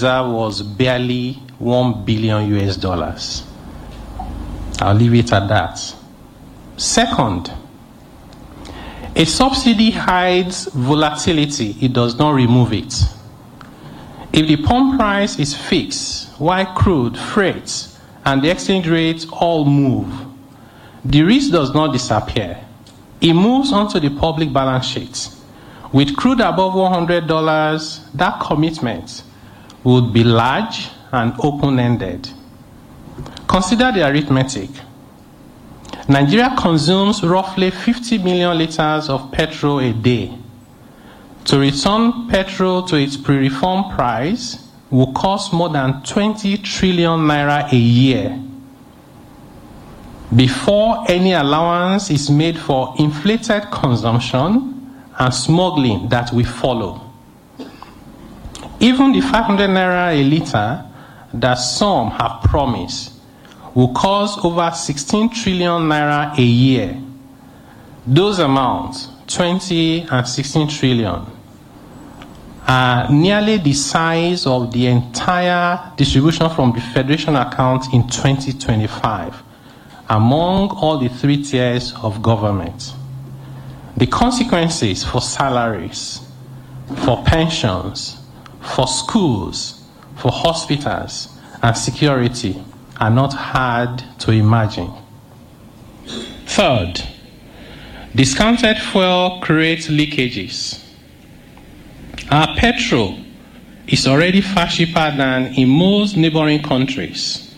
reserve was barely 1 billion US dollars. I'll leave it at that. Second, a subsidy hides volatility, it does not remove it. If the pump price is fixed, while crude, freight, and the exchange rates all move, the risk does not disappear. It moves onto the public balance sheet. With crude above $100, that commitment would be large and open ended. Consider the arithmetic. Nigeria consumes roughly 50 million liters of petrol a day. To return petrol to its pre reform price will cost more than 20 trillion naira a year before any allowance is made for inflated consumption and smuggling that we follow. Even the 500 naira a liter that some have promised will cost over 16 trillion naira a year. Those amounts, 20 and 16 trillion, are nearly the size of the entire distribution from the Federation account in 2025 among all the three tiers of government. The consequences for salaries, for pensions, for schools, for hospitals, and security are not hard to imagine. Third, discounted fuel creates leakages. Our petrol is already far cheaper than in most neighboring countries.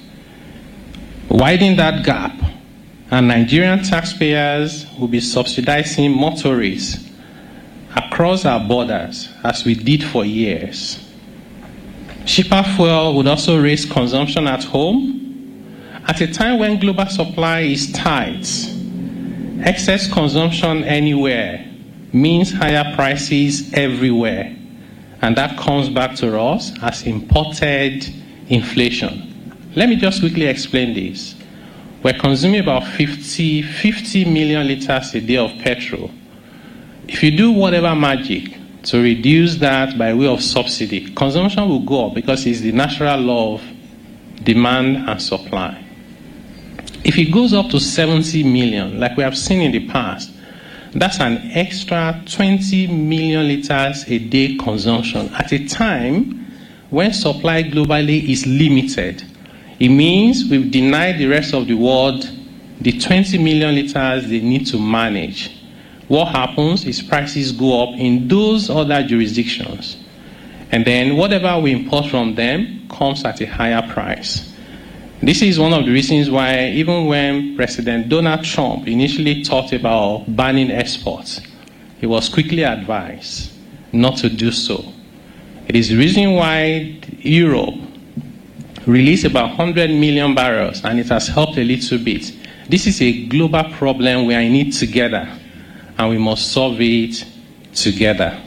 Widen that gap, and Nigerian taxpayers will be subsidizing motorists across our borders as we did for years. Cheaper fuel would also raise consumption at home. At a time when global supply is tight, excess consumption anywhere means higher prices everywhere. And that comes back to us as imported inflation. Let me just quickly explain this. We're consuming about 50, 50 million liters a day of petrol. If you do whatever magic to reduce that by way of subsidy, consumption will go up because it's the natural law of demand and supply. If it goes up to 70 million, like we have seen in the past, that's an extra 20 million liters a day consumption at a time when supply globally is limited. It means we've denied the rest of the world the 20 million liters they need to manage. What happens is prices go up in those other jurisdictions. And then whatever we import from them comes at a higher price. This is one of the reasons why, even when President Donald Trump initially thought about banning exports, he was quickly advised not to do so. It is the reason why Europe released about 100 million barrels and it has helped a little bit. This is a global problem we are in it together and we must solve it together.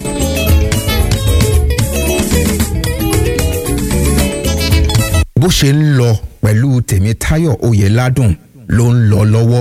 bó ṣe ń lọ pẹ̀lú tèmítáyọ̀ oyèládùn ló ń lọ lọ́wọ́.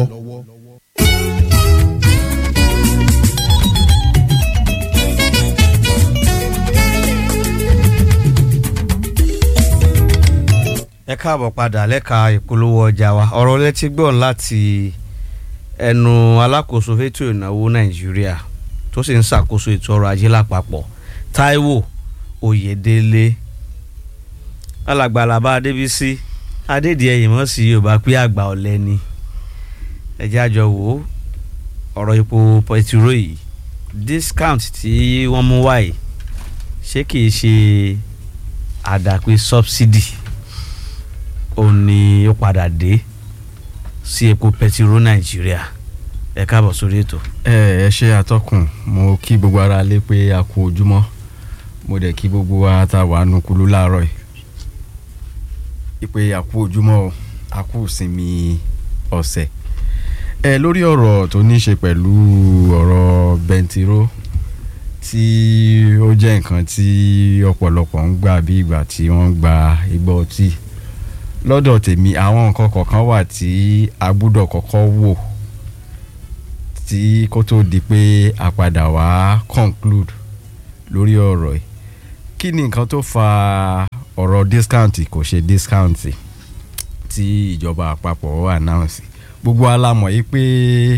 ẹ káàbọ̀ padà lẹ́ka ìpolówó ọjà wa ọ̀rọ̀ létí gbọ́ láti ẹnu alákòóso fétò ìnáwó nàìjíríà tó sì ń ṣàkóso ètò ọrọ̀ ajé lápapọ̀ táíwò oyèdélé alàgbàlàbà adébísí adédìẹyìn mọ́ sí yorùbá pé àgbà ọ̀lẹ ni ẹjẹ́ àjọ wò ó ọ̀rọ̀ epo pẹtiró yìí discount tí wọ́n mú wáyé ṣé kìí ṣe àdàpé subsidy òun ni ó padà dé sí epo pẹtiró nàìjíríà ẹ káàbọ̀ sórí ètò. ẹ ẹ ṣe àtọkùn mo kí gbogbo ara lé pé a kú ojúmọ́ mo dẹ̀ kí gbogbo wa tá a wà nùkulú láàárọ̀ yìí ìpè àkú ojúmọ́ o àkú ìsinmi ọ̀sẹ̀ ẹ lórí ọ̀rọ̀ tó ní í ṣe pẹ̀lú ọ̀rọ̀ bẹntiró tí ó jẹ́ nǹkan tí ọ̀pọ̀lọpọ̀ ń gbà bí ìgbà tí wọ́n ń gba igbó ọtí lọ́dọ̀ tèmi àwọn nǹkan kọ̀ọ̀kan wà tí a gbúdọ̀ kọ́kọ́ wò tí kó tó di pé a padà wá conclude lórí ọ̀rọ̀ yìí kí ni nǹkan tó fa ọ̀rọ̀ discount kò ṣe discount tí ìjọba àpapọ̀ announce gbogbo alamọ̀ yìí pé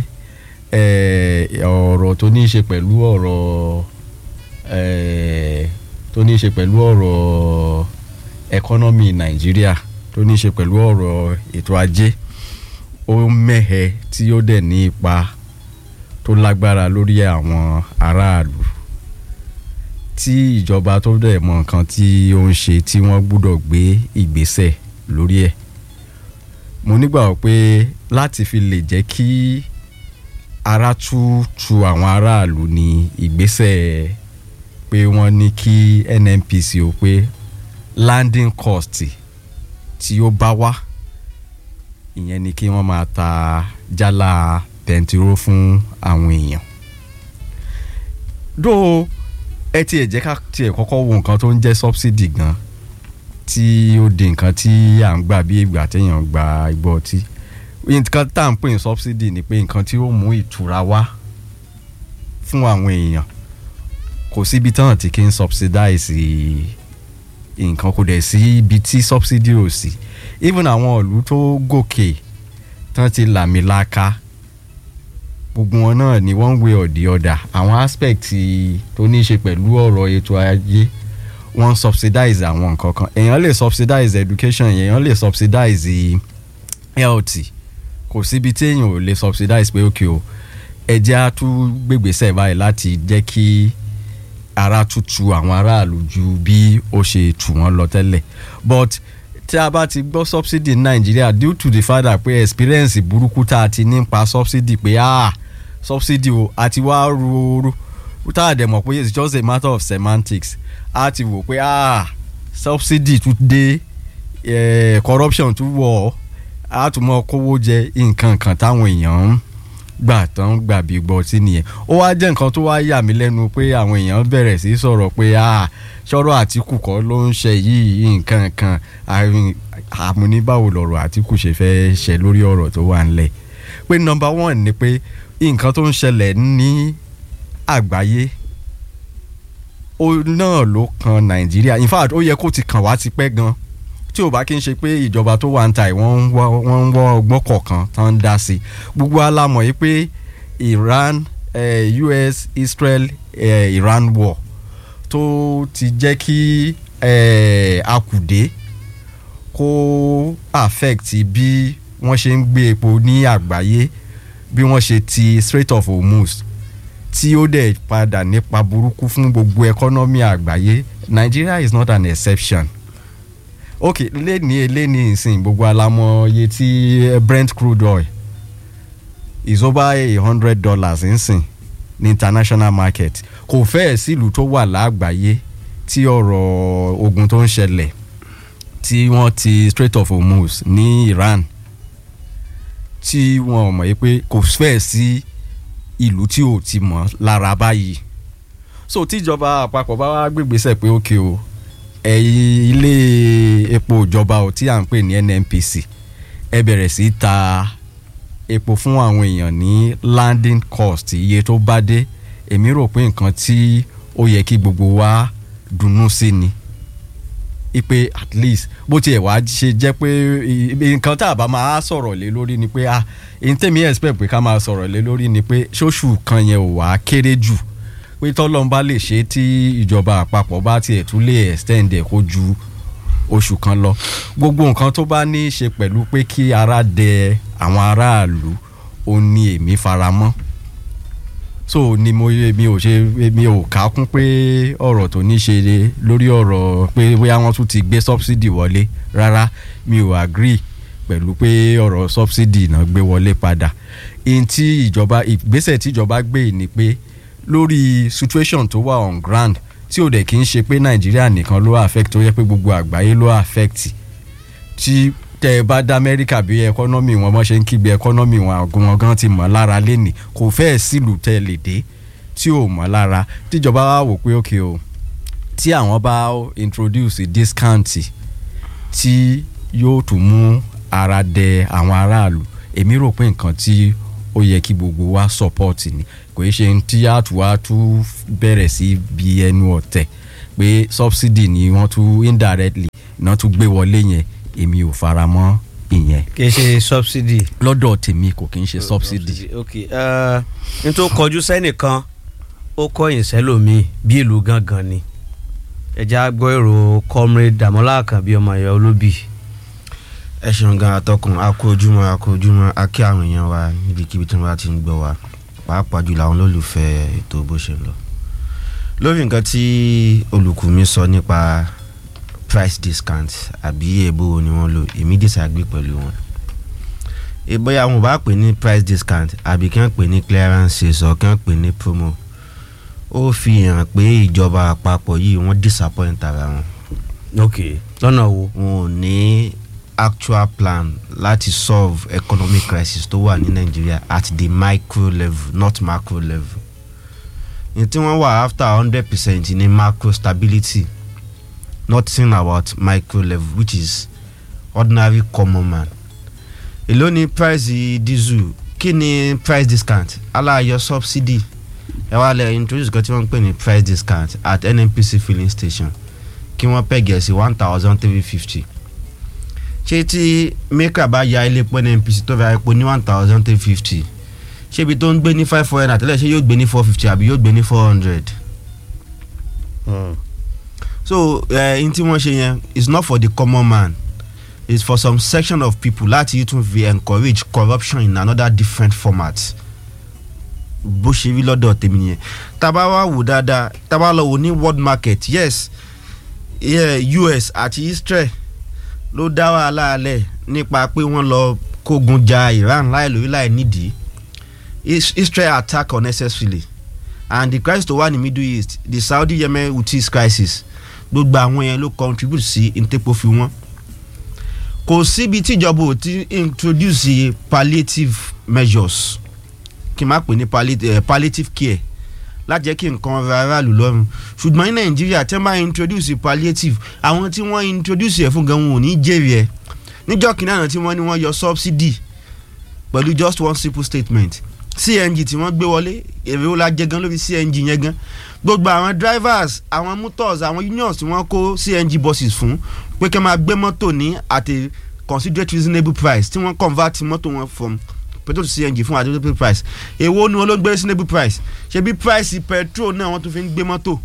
eh, ọ̀rọ̀ tó ní í ṣe pẹ̀lú ọ̀rọ̀ eh, tó ní í ṣe pẹ̀lú ọ̀rọ̀ economy nàìjíríà tó ní í ṣe pẹ̀lú ọ̀rọ̀ ètò ajé ó mẹ́hẹ tí ó dẹ̀ ní ipa tó lágbára lórí àwọn aráàlú tí ìjọba tó dẹ̀ mọ nǹkan tí ó ń ṣe tí wọ́n gbúdọ̀ gbé ìgbésẹ̀ lórí ẹ̀ mo nígbàgbọ́ pé láti fi lè jẹ́ kí ara tú tu àwọn aráàlú ní ìgbésẹ̀ pé wọ́n ní kí nnpc ó pé landing cost tí ó bá wá ìyẹn ni kí wọ́n máa ta jálá pẹntiró fún àwọn èèyàn dó ẹ tiẹ̀ jẹ́ ká tiẹ̀ kọ́kọ́ wo nǹkan tó ń jẹ́ subsidy gan tí ó di nǹkan tí à ń gbà bí ìgbà téèyàn gba igbó ọtí nǹkan tá à ń pè ní subsidy ni pé nǹkan tí ó mú ìtura wá fún àwọn èèyàn kò síbi tán tí kì í subsidize nǹkan kò dẹ̀ sí ibi tí subsidy ò sí even àwọn ìlú tó gòkè tán ti làmìlaka gbogbo wọn náà ni one way or the other àwọn aspect tó ní í ṣe pẹ̀lú ọ̀rọ̀ ètò ajé wọ́n subsidize àwọn nǹkan kan èèyàn lè subsidize education èèyàn lè subsidize health kò síbi tí èèyàn ò lè subsidize pé ókè o ẹjẹ́ á tún gbègbèsẹ̀ báyìí láti jẹ́ kí ara tútù àwọn aráàlú ju bí ó ṣe tù wọ́n lọ tẹ́lẹ̀ but tí a bá ti gbọ́ subsidy ní nàìjíríà due to the fact that pé experience burúkú tá a ti nípa subsidy pé ah subsidy o àti wá rúurú tá a dẹ̀ mọ̀ pé it's just a matter of semantics a ti wò pé ah subsidy tún dé eh, corruption tún wọ̀ a tún mọ kówó jẹ nǹkan kan táwọn èèyàn ń gbà tán gbà bí gbọ́ sí nìyẹn ó wá jẹ́ nǹkan tó wá yà mí lẹ́nu pé àwọn èèyàn bẹ̀rẹ̀ sí sọ̀rọ̀ pé ah sọ̀rọ̀ àtìkù kọ́ ló ń ṣe yìí nǹkan kan àmúníbàwò lọ̀rọ̀ àtìkù ṣe fẹ́ ṣe lórí ọ̀rọ̀ tó wà ńlẹ̀ pé number one ni pé nǹkan tó ń ṣẹlẹ̀ ní àgbáyé ó náà ló kan nàìjíríà in fact ó yẹ kó ti kàn wá tipẹ́ gan tí ò bá kí n ṣe pé ìjọba tó wà ń ta ẹ̀ wọ́n ń wọ́ ọgbọ́n kọ̀ọ̀kan tó ń dá sí i gbogbo alámọ̀ yìí pé Iran eh, US Israel eh, Iran war tó ti jẹ́ kí eh, akùdé kó affect bí wọ́n ṣe ń gbé epo ní àgbáyé bí wọ́n ṣe ti Strait of Hormuz tí ó dẹ̀ padà nípa burúkú fún gbogbo ẹkọ́nọ́mì àgbáyé Nigeria is not an exception ok lẹ́ni lẹ́ni ìsìn gbogbo alamọ iye tí Brent crude oil is over a hundred dollars ìsìn ní international market kò fẹ́ẹ̀ sílùú tó wà lágbàáyé tí ọ̀rọ̀ ogun tó ń ṣẹlẹ̀ tí wọ́n ti Strait of Hormuz ní Iran tí wọ́n mọ̀ yí pé kò fẹ́ẹ̀ sí ìlú tí ò ti mọ̀ lára báyìí so tíjọba àpapọ̀ bá wá gbégbèsè pé ókè o ẹ̀yìn ilé epo ìjọba ò tí à ń pè ní NNPC ẹ bẹ̀rẹ̀ sí í ta epo fún àwọn èèyàn ní landing cost iye tó bá dé èmi rò pé nǹkan tí ó yẹ kí gbogbo wa dunnú sí ni ipe at least bó tiẹ̀ wá ṣe jẹ́ pé nǹkan tá a bá máa sọ̀rọ̀ lé lórí ni pé ah èyí tèmi expect pé ká máa sọ̀rọ̀ lé lórí ni pé ṣóṣù kan yẹn ò wá kéré jù pé tọ́lọ́n bá lè ṣe tí ìjọba àpapọ̀ bá tiẹ̀ tún lè extend ẹ̀ kó ju oṣù kan lọ gbogbo nǹkan tó bá ní í ṣe pẹ̀lú pé kí ara dẹ àwọn aráàlú ó ní èmi faramọ́ so ni mo mi ò ṣe mi ò kà kún pé ọ̀rọ̀ tó ní ṣe lórí ọ̀rọ̀ pé bóyá wọ́n tún ti gbé subsidy wọlé rárá mi ò agree pẹ̀lú pé ọ̀rọ̀ subsidy náà gbé wọlé padà ihun tí ìjọba ìgbésẹ̀ tí ìjọba gbé ni pé lórí situation tó wà on ground tí ò dẹ̀ kí n ṣe pé nàìjíríà nìkan ló affect tó yẹ pé gbogbo àgbáyé ló affect tí tẹ ẹ bá dá amẹ́ríkà bí ẹkọ́nọ́mì wọn bọ́ ṣe ń kígbe ẹkọ́nọ́mì wọn wọn gan ti mọ̀ lára lẹ́nìí kò fẹ́ẹ̀ sílùú tẹ lè dé tí ò mọ̀ lára tíjọba wa wò pé òkè o tí àwọn bá introduce discount tí yóò tún mú ara dẹ àwọn aráàlú èmi rò pé nǹkan tí ó yẹ kí gbogbo wa support ni kò í ṣe tí àtúwá tún bẹ̀rẹ̀ sí bí ẹnu ọ̀tẹ̀ pé subsidy ni wọ́n tún indirectly náà tún gbé wọlé yẹn èmi ò fara mọ́ ìyẹn kì í ṣe subsidy. lọ́dọ̀ tèmi kò kí ń ṣe subsidy. ok ẹ n tó kọjú sẹ́nìkan ó kọ̀yìn sẹ́lòmíì bí ìlú gangan ni ẹja gbọ́ èrò comrade Dàmọ́lá Àkànbí ọmọ ẹ̀yà olóbì. ẹ ṣeun gan atọ́kùn a kú ojúmọ́ a kú ojúmọ́ a kí àwọn èèyàn wa níbikíbi tí wọ́n bá ti ń gbọ́ wa pàápàá jùlọ àwọn olólùfẹ́ ètò bó ṣe ń lọ. lórí nǹkan tí olùkù mi sọ nípa price discount àbí èbó wo ni wọ́n lò èmi disagree pẹ̀lú wọn. ìbọyà wọn bá pè ní price discount àbí kí wọ́n pè ní clearance sales or kí wọ́n pè ní promo ó fi hàn pé ìjọba àpapọ̀ yìí wọ́n disappoint ara wọn ok lọ́nà wo. wọn ò ní actual plan láti solve economic crisis tó wà ní nàìjíríà at the micro level not macro level ní tí wọ́n wà after hundred percent ní macro stability nothing about micro level which is ordinary common man èló ni price diesel kí ni price discount aláyọ subsidy ẹ wá lẹ introduce kan tí wọ́n ń pè ní price discount at nnpc filling station kí wọ́n pẹ̀gẹ̀ sí one thousand three fifty ṣé tí maker bá ya ilé epo nnpc tó ra epo ní one thousand three fifty ṣé ibi tó ń gbé ní five four hundred àtẹ́lẹ̀ ṣé yóò gbé ní four fifty àbí yóò gbé ní four hundred so ẹ n tí wọ́n ṣe yẹn is not for the common man it's for some section of people láti tún fi encourage corruption in another different format bó ṣe rí lọ́dọ̀ tèmi nìyẹn tábà wá wò dáadáa tábà lọ wò ní world market yes yeah, US àti Israel ló dá wàhálà alẹ̀ nípa pé wọ́n lọ kógun ja Iran láì lórí láì nídìí Is- Israel attack unnecessarily and the crisis tó wà ní Middle East the Saudi Yemen Houthis crisis gbogbo àwọn yẹn ló contribute sí ntẹ́pọ̀ fi wọ́n kò síbi tíjọba ò ti introduce palliative measures kí n má pè ní palliative, eh, palliative care láti jẹ́ kí nǹkan ra aráàlú lọ́rùn ṣùgbọ́n ní nàìjíríà tí wọ́n bá introduce palliative àwọn tí wọ́n introduce ẹ̀ fún gan wọn ò ní jèrè ẹ̀ níjọ́ kìnìún àná tí wọ́n ní wọ́n yọ subsidy pẹ̀lú just one simple statement cng tí wọ́n gbé wọlé èrè ó la jẹ gan lórí cng yẹn gan gbogbo àwọn drivers àwọn motors àwọn unions tí wọ́n kó cng buses fún pé kí wọ́n máa gbé mọ́tò ní at a considerate reasonable price tí wọ́n convert mọ́tò wọn from petrol to cng fún reasonable price èwo ni wọ́n ló gbé reasonable price ṣebí price petrol náà wọ́n tún fi ń gbé mọ́tò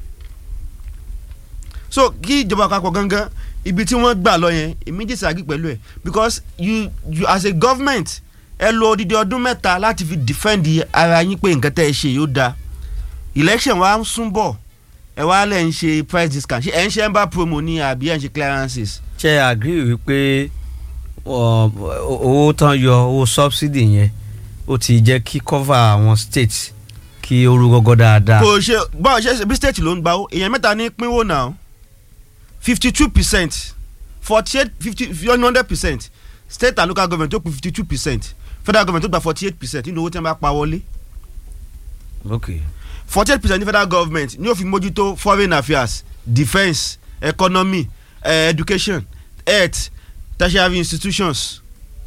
so kí ìjọba àpapọ̀ gangan ibi tí wọ́n gbà lọ yẹn èmi disagree pẹ̀lú ẹ̀ because you you as a government ẹ lo odidi ọdún mẹ́ta láti fi defend ara yín pé nǹkan tẹ́ ẹ ṣe yóò da election wa ń sún bọ̀ ẹ wá lẹ̀ ń ṣe price discount ṣe ẹ̀ ń ṣe ember promo ní àbí ẹ̀ ń ṣe clearances. ṣe agree wípé ọ, owó tán yọ owó subsidy yẹn ó ti jẹ́ kí cover àwọn states kí ó rú gọ́gọ́ dáadáa. kò ṣe báwo ṣe ṣe bí state ló ń gbà ó èèyàn mẹ́ta ní pínwó náà fifty two percent forty eight fifty one hundred percent state and local government tó kù fifty two percent federal government tó gba forty eight percent nínú owó tí wọ́n bá pa wọlé ok forty eight percent ní federal government ní ó fi mójútó foreign affairs defence economy eh, education health tertiary institutions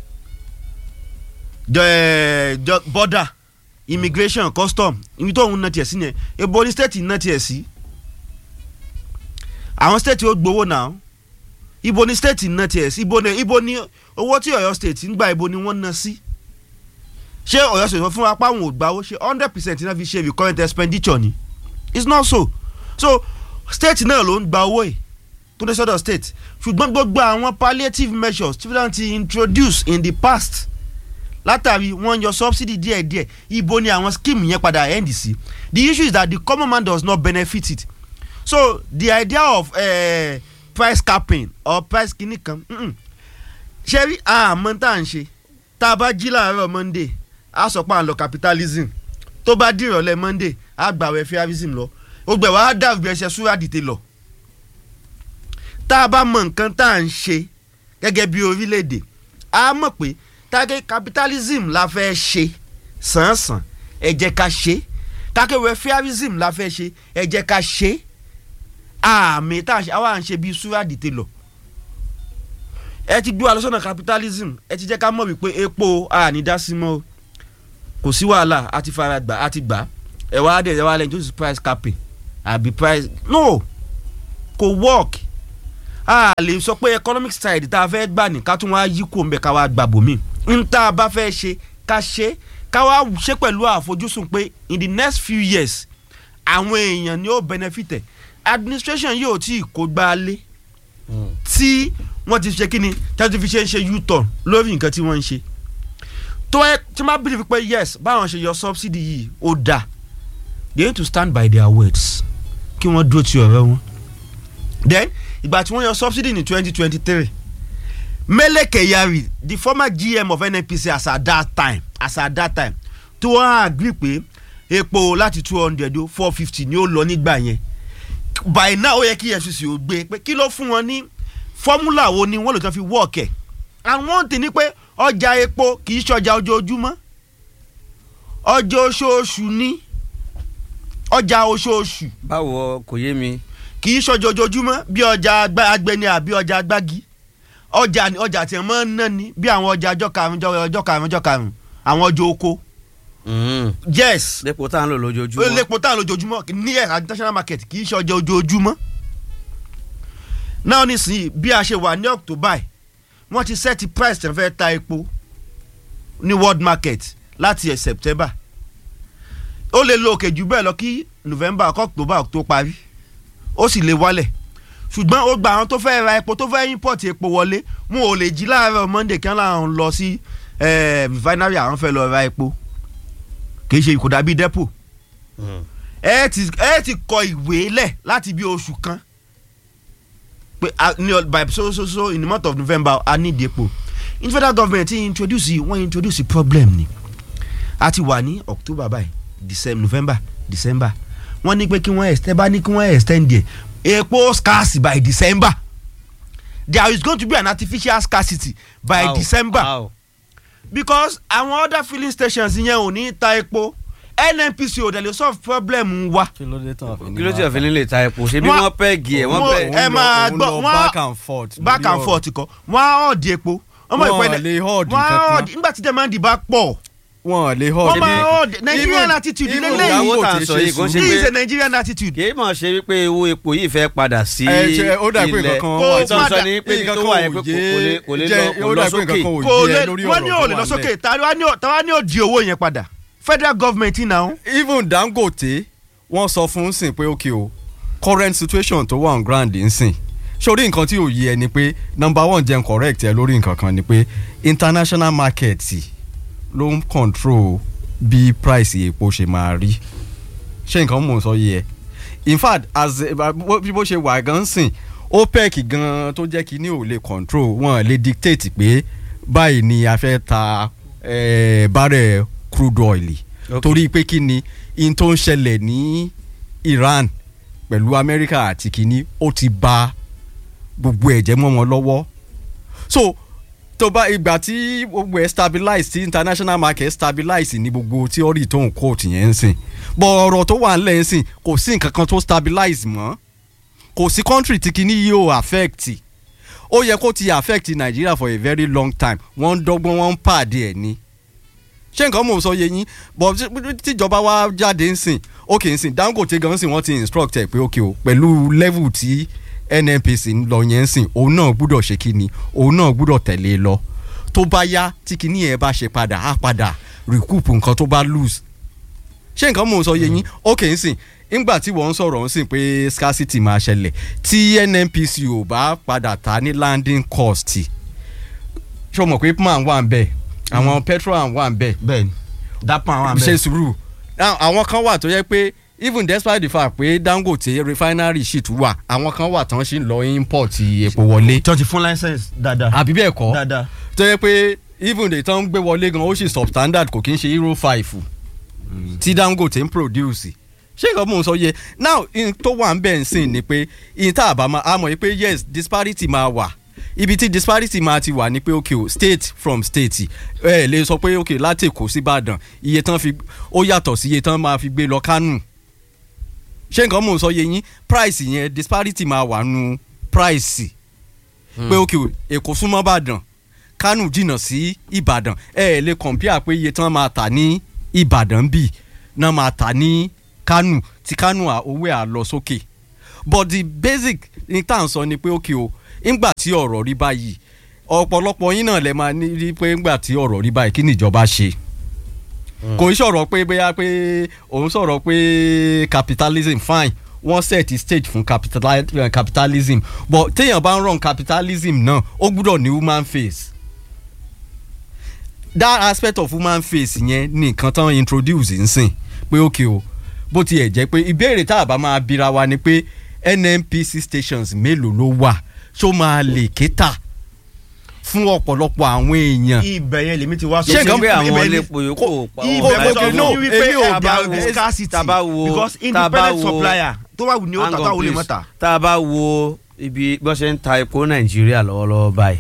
the, the border immigration custom ibi tó ń ná tiẹ̀ sí yẹn ebo ní state ná tiẹ̀ sí àwọn state ó gbowó náà ibo ní state ná tiẹ̀ sí ibo ní ibo ní owó tí Ọ̀yọ́ state ń gbà ibo ní wọ́n ná sí ṣé Ọ̀yọ́ state fún apá àwọn ògbàwó ṣe hundred percent náà fi ṣe recurrent expenditure ni it's not so so state náà ló ń gba owó yìí tó dé sọ́dọ̀ state ṣùgbọ́n gbogbo àwọn palliative measures tí wọ́n ti introduce in the past látàrí wọ́n yọ subsidy díẹ̀díẹ̀ ibo ni àwọn scheme yẹn padà end sí the issue is that the common man does not benefit it so the idea of uh, price capping or price kìíní kan mm-mm. ṣe rí àmọ́ tá à ń ṣe tá a bá jí láàárọ̀ monday a sọ pé à ń lọ capitalism tó bá dìrọ̀lẹ́ monday a gbàwẹ̀ fairism lọ gbogbo ẹ̀ wá dàbí ẹsẹ̀ súrà dìde lọ tá a bá mọ nǹkan tá à ń ṣe gẹ́gẹ́ bí orílẹ̀-èdè a mọ̀ pé tágé capitalism la fẹ́ ṣe sàn-sàn ẹ jẹ́ ká ṣe tákéwé fairism la fẹ́ ṣe ẹ jẹ́ ká ṣe àmì tá a ṣe àwa à ń ṣe bí súrà dìde lọ ẹ ti gbé wa lọ sọ́nà capitalism ẹ ti jẹ́ ká mọ̀ wípé epo ànídásí mọ́ o kò sí wàhálà a ti fara gbà a ti gbà ẹ wá dé ẹ wá lẹ́yìn tó sì price capping àbí price no kò work a lè sọ pé economic side tá a fẹ́ gbà ní ká tún wá yí kó mbẹ́ ká wá gbà bòmí n tá a bá fẹ́ ṣe ká ṣe ká wá ṣe pẹ̀lú àfojúsùn pé in the next few years àwọn èèyàn ni ó benefit ẹ̀ administration yóò tí ì kó gbá lé tí wọ́n ti ṣe kíni tí wọ́n ti fi ṣe ń ṣe u-turn lórí nǹkan tí wọ́n ń ṣe tó ẹ tí wọ́n bá believe pé yes báwọn ṣe yọ subsidy yìí ó dáa they need to stand by their words kí wọ́n dúró ti ọ̀rọ̀ wọn then ìgbà tí wọ́n yọ subsidy ní twenty twenty three Mele Kyari the former GM of NNPC as at that time as at that time tí wọ́n agree pé epo láti two hundred ó four fifty ni ó lọ nígbà yẹn by now ó yẹ kí EFCC ó gbé pé kí ló fún wọn ní fọ́múlà wo ni wọ́n lè tán fi work ẹ̀ and one thing ni pé ọjà epo kì í ṣọjà ojoojúmọ́ ọjà oṣooṣù ni ọjà oṣooṣù báwo kò yé mi. kì í ṣọjà ojoojúmọ́ bí ọjà agba- agbẹni àbí ọjà agbági ọjà ni ọjà tí wọ́n ń ná ni bí àwọn ọjà ọjọ́ karùn-ún ọjọ́- ọjọ́ karùn-ún ọjọ́ karùn-ún àwọn ọjọ́ oko Mm. yes dépò tá à ń lò lójoojúmọ́. lépo tá à ń lójoojúmọ́ ní ẹ̀ka international market kì í ṣe ọjà ojoojúmọ́ náà nísìnyí bí a ṣe wà ní october yìí, wọ́n ti set price tẹ̀ fẹ́ ta epo ní world market láti ẹ̀ september ó lè lo òkè jù bẹ́ẹ̀ lọ kí november kọ́ october tó parí ó sì lè wálẹ̀ ṣùgbọ́n ó gba àwọn tó fẹ́ ra epo tó fẹ́ import epo wọlé wọn ò lè jí láàárọ̀ monday kí wọ́n láwọn lọ sí eh, refinery àwọn fẹ́ lọ ra epo kì í ṣe kò dàbí depo Mm. ẹ ti ẹ ti kọ ìwé lẹ̀ láti bí oṣù kan pé a- ní ọ- by so so so in the month of november a need epo in federal government ti introduce wọ́n introduce problem ni a ti wà ní october báyìí december november december wọ́n ní pé kí wọ́n extend bá ní kí wọ́n extend díẹ̀ epo scarce by december there is going to be an artificial scarcity by How? december How? because àwọn other filling stations yẹn ò ní ta epo nnpc ò dẹ̀ lè solve problem wa kí ló dé tán kí ló ti ọ̀fìn nílé ta epo ṣé bí Wọ́n- wọ́n pẹ́ẹ̀gì ẹ̀ wọ́n wọ́n- pẹ́ẹ̀gì. ẹ máa gbọ́, wọ́n wọ́n- back and forth back lórí and ọ̀rọ̀. forth kọ wọ́n á ọ̀dì epo ọmọ Wọ́n ìpínlẹ̀ lè hoard wọ́n á nǹkan ọ̀dì nígbà tí demand bá pọ̀ wọn lè họ́ wọ́n máa ọ̀dì Nigerian attitude even lélẹ́yìí ìyàwó tá à ń sọ yìí kò ń ṣe this is pé a Nigerian attitude kì í mọ̀ ṣe wípé owó epo yìí fẹ́ padà sí ẹ ṣe ó dà pé ilẹ̀ nǹkan kan Kó wà ìtàn sọ padà- ni pé ibi tó wà yẹn pé kò kò lè kò lè jẹ́- lọ ó kò dà lọ pé nǹkan sókè. kan ò kò yé lè ẹ lórí wọ́n ní ọ̀rọ̀ ò lè tó lọ wà sókè nílẹ̀. tàwa ní ò- tàwa ní ò di owó yẹn padà federal government náà even dangote wọ́n sọ fún un sìn pé ok o current situation tó wà on ground ń sìn sórí nǹkan tí ò yé ẹ ni pé number one jẹ́ n correct ẹ lórí nǹkan kan ni pé international market ló ń control bí price epo ṣe máa rí ṣé nǹkan mò ń sọ yé ẹ in fact as bí bó ṣe wà gan sìn opec gan tó jẹ́ kí ní ò lè control wọn lè dictate pé báyìí ni a fẹ́ ta eh, barrel crude oil Okay. torí pé kí ni in tó ń ṣẹlẹ̀ ní Iran pẹ̀lú Amẹ́ríkà àti kínní ó ti ba gbogbo ẹ̀jẹ̀ mọ́ wọn lọ́wọ́ so tó bá ìgbà tí gbogbo ẹ̀ stabilize tí international market stabilize ní gbogbo theory tó ń quote yẹn ń sìn bọ̀ ọ̀rọ̀ tó wà ńlẹ̀ ń sìn kò sí nǹkan kan tó stabilize mọ́ kò sí country tí kínní yìí ò affect ó yẹ kó ti affect Nigeria for a very long time wọ́n ń dọ́gbọ́n wọ́n ń pàdé ẹ̀ ni ṣé nǹkan mò ń sọ yé yín bọ̀ tí- tíjọba wa jáde ń sìn ok ń sìn Dangote gan sìn wọ́n ti instruct ẹ̀ pé ok o pẹ̀lú level tí NNPC ń lọ yẹn ń sìn òun náà gbúdọ̀ ṣe kí ni òun náà gbúdọ̀ tẹ̀lé e lọ tó bá yá tí kinní yẹn bá ṣe padà á padà recoup nǹkan tó bá lose ṣé nǹkan mò ń sọ yé yín ok ń sìn ńgbà tí wọ́n ń sọ̀rọ̀ ń sìn pé scarcity máa ṣẹlẹ̀ tí NNPC ò bá padà ta ní landing cost ṣé o mọ̀ pé man wà ń bẹ̀ àwọn petrol wà ń bẹ̀ bẹ́ẹ̀ni dápọ̀ àwọn ṣe àmì sùúrù Now, àwọn kan wà tó yẹ pé even despite the fact pé Dangote refinery shit wà àwọn kan wà tán ṣì ń lọ import epo wọlé tí wọ́n ti fún license dáadáa àbí bẹ́ẹ̀ kọ́ dáadáa tó yẹ pé even the tán ń gbé wọlé gan ó sì substandard kò kí ń ṣe euro five tí Dangote ń produce ṣé nǹkan mò ń sọ yẹ now in tó wà ń bẹ̀ ń sìn ni pé in tá a bá máa a mọ̀ pé yes disparity máa wà ibi tí disparity máa ti wà ni pé okay o state from state ẹ lè sọ pé okay láti Èkó sí Ìbàdàn iye tán fi ó yàtọ̀ sí iye tán máa fi gbé lọ Kánò ṣé nǹkan mò ń sọ yẹ yín price yẹn disparity máa wà nù price pé okay o Èkó súnmọ́ Ìbàdàn Kánò jìnnà sí Ìbàdàn ẹ ẹ lè compare pé iye tán máa tà ní Ìbàdàn bì náà máa tà ní Kánò tí Kánò à- owó ẹ̀ á lọ sókè but the basic ní tá à ń sọ ni pé ókè o ńgbà tí ọ̀rọ̀ rí báyìí ọ̀pọ̀lọpọ̀ yín náà lè máa ní rí pé ńgbà tí ọ̀rọ̀ rí báyìí kí ni ìjọba ṣe kò ń sọ̀rọ̀ pé bóyá pé òun sọ̀rọ̀ pé capitalism fine wọ́n set stage fún capitali- eh, capitalism but téèyàn bá ń run capitalism náà ó gbúdọ̀ ní human face that aspect of human face yẹn ní nǹkan tán introduce nsìn pé ok o bó tiẹ̀ jẹ́ pé ìbéèrè tá a bá máa bira wa ni pé nnpc stations mélòó ló wà ṣó máa lè kéta fún ọ̀pọ̀lọpọ̀ àwọn èèyàn ibẹ̀ yẹn lèmi ti wá ṣé nǹkan pé àwọn ibẹ̀ ni- iléepo yòókù ò pa ibẹ̀ ò mo pa sọ ẹ̀ fún náà. yín wípé èmi ò about bá- the scarcity tá a bá wo- because tá a bá independent wo- supplier tó bá wù ní ó Hang tà on, táwọn olè please. mọ́ta. tá a bá wo ibi bó ṣe ń ta epo nàìjíríà lọ́wọ́lọ́wọ́ báyìí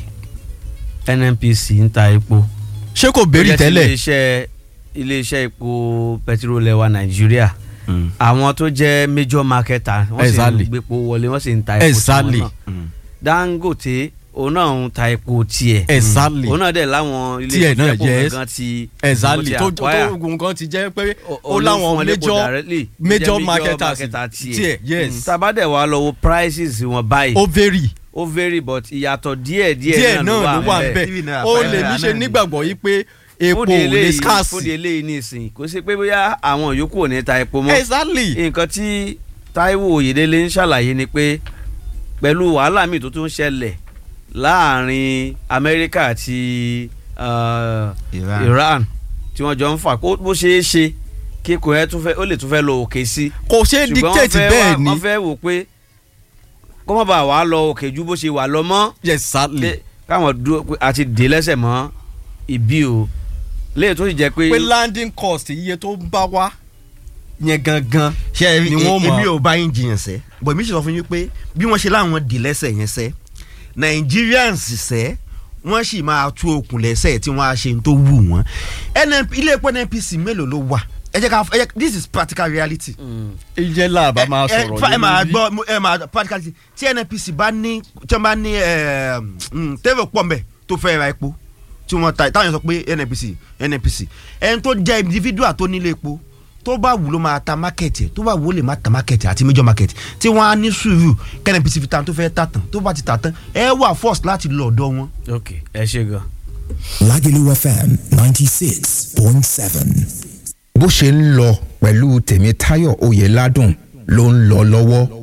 nnpc ń ta epo ṣé kò béèrè Ó jẹ́ ti tẹ́lẹ̀ iléeṣẹ́ iléeṣẹ́ epo pẹtirólẹ̀ wa nàìjíríà àwọn tó jẹ́ major marketer wọ́n sì Exactly. ń gbépo wọlé wọ́n sì ń ta epo Exactly. tiwọn náà dangote òun náà ń ta epo tiẹ̀ exactly òun náà dẹ̀ láwọn Tiẹ̀ náà, ilé epo yes. exactly gangan ti tó ti acquire. tó ogun kan ti jẹ́ pé O- ó o lè fún láwọn wọn lépo major directly, major jẹ́ marketers marketer tiẹ̀. tiẹ̀ yes Mm, tá a bá dẹ̀ wá lọ wo prices wọn báyìí ó vary ó vary but ìyàtọ̀ díẹ̀ díẹ̀ díẹ̀ náà ló wà ńbẹ̀. nbẹ̀ Three naira, ó five lè naira ní ṣe náà ni. nígbàgbọ́ yìí pé epo fúdi ò lè eléyìí scarce fúdi eléyìí nísìnyí kò sí pé bóyá àwọn yòókù ò ní ta epo mọ́ exactly nǹkan tí Táíwò Oyèdélé ń ṣàlàyé ni pé pẹ̀lú wàhálà míì tó tún ṣẹlẹ̀ láàrin Amẹ́ríkà àti uh, Iran. Iran tí wọ́n jọ ń fà kó bó ṣeé ṣe kí kò ẹ́ tún fẹ́ ó lè tún fẹ́ lọ òkè sí kò ṣe é ṣùgbọ́n wọ́n dictate fẹ́ bẹ́ẹ̀ wá- ni wọ́n fẹ́ wò pé kó má bàa wà lọ òkè ju bó ṣe wà lọ mọ́ exactly pé káwọn dúró pé àti dè lẹ́sẹ̀ mọ́ ibi o léyìí tó sì jẹ́ pé pé landing cost iye tó ń bá wá yẹn gangan ṣe ẹ Ni wọ́n mọ̀. èmi ò bá yín jiyàn sẹ́ bọ̀ èmi ṣe sọ fún yín pé bí wọ́n ṣe láwọn dì lẹ́sẹ̀ yẹn sẹ́ Nigerians sẹ́ wọ́n sì máa tú okùn lẹ́sẹ̀ tí wọ́n á ṣe tó wù wọ́n NNP ilé epo NNPC mélòó ló wà ẹ jẹ́ ká ẹ jẹ́ this is practical reality. ìjẹ́ làbá máa ẹ sọ̀rọ̀ ẹ máa lórí. gbọ́ mo- ẹ máa practically tí NNPC bá ní tí wọ́n bá ní tẹ́lẹ̀ pọ̀ mbẹ́ tó fẹ́ ra epo tí wọ́n ta táwọn yẹn sọ pé NNPC NNPC ẹni tó jẹ́ individual tó nílé epo tó bá wù ló máa ta market ẹ̀ tó bá wù ó lè má ta market ẹ̀ àti major market tí wọ́n á ní sùúrù kí NNPC fi ta tó fẹ́ tà tán tó bá ti tà tán ẹ wà force láti lọ ọ̀dọ̀ wọn. ok ẹ ṣe gan. Lagelu FM ninety six point seven. bó ṣe ń lọ pẹ̀lú tèmítáyọ̀ oyèládùn ló ń lọ lọ́wọ́